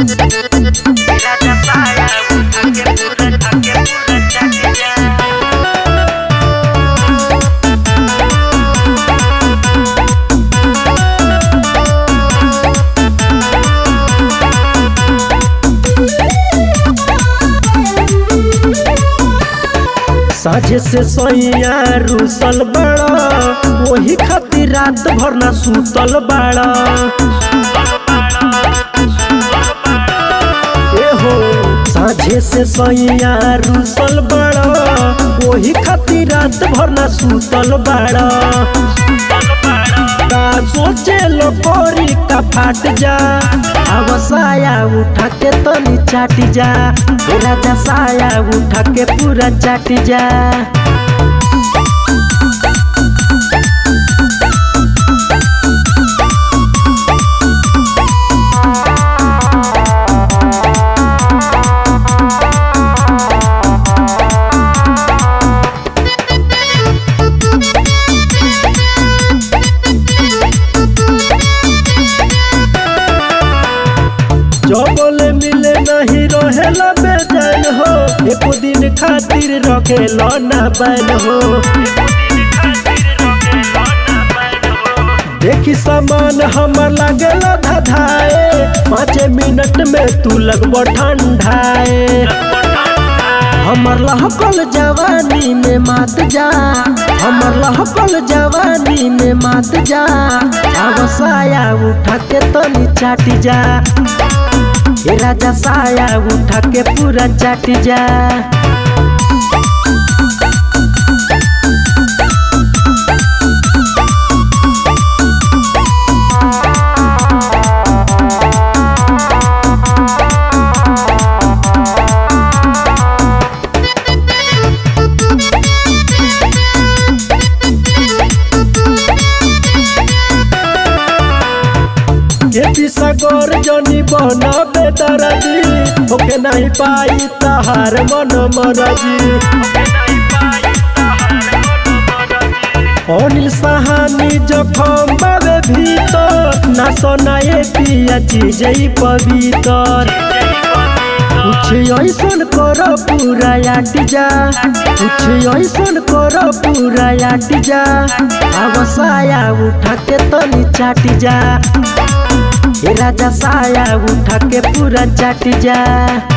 राजा साया उठा के पूरा ढक के पूरा चट जा साझे से सैया रूसल बड़ा वही खातिर रात भर ना सुतल बड़ा ए हो साझे से सैया रूसल बड़ा वही खातिर रात भर ना सुतल बड़ा का सोचे लो कोरी का फाट जा अब साया उठा के तनी चाट जा ए राजा साया उठा के पूरा चाट जा जो बोले मिले नहीं रहेला बेचैन हो एको दिन खातिर रखेला ना बैन हो देखी सामान हमर लागेला धधाए पाँच मिनट में तू लगबो ठंडाए हमर लहकल जवानी में मात जा हमर लहकल जवानी में मात जा अब साया उठा के तनी चाट जा ए राजा साया उठा के पूरा चाट जा ये पिसगोर जनी बना बेदरदी ओके नहीं पाई तहार मन मरजी अनिल सहानी जखम बाबे भीतर ना सोनाए पिया चीज पवित्र कुछ ऐसन कर पूरा आट जा कुछ ऐसन कर पूरा आट जा अब साया उठा के तनी चाट जा ए राजा साया उठा के पूरा चाट जा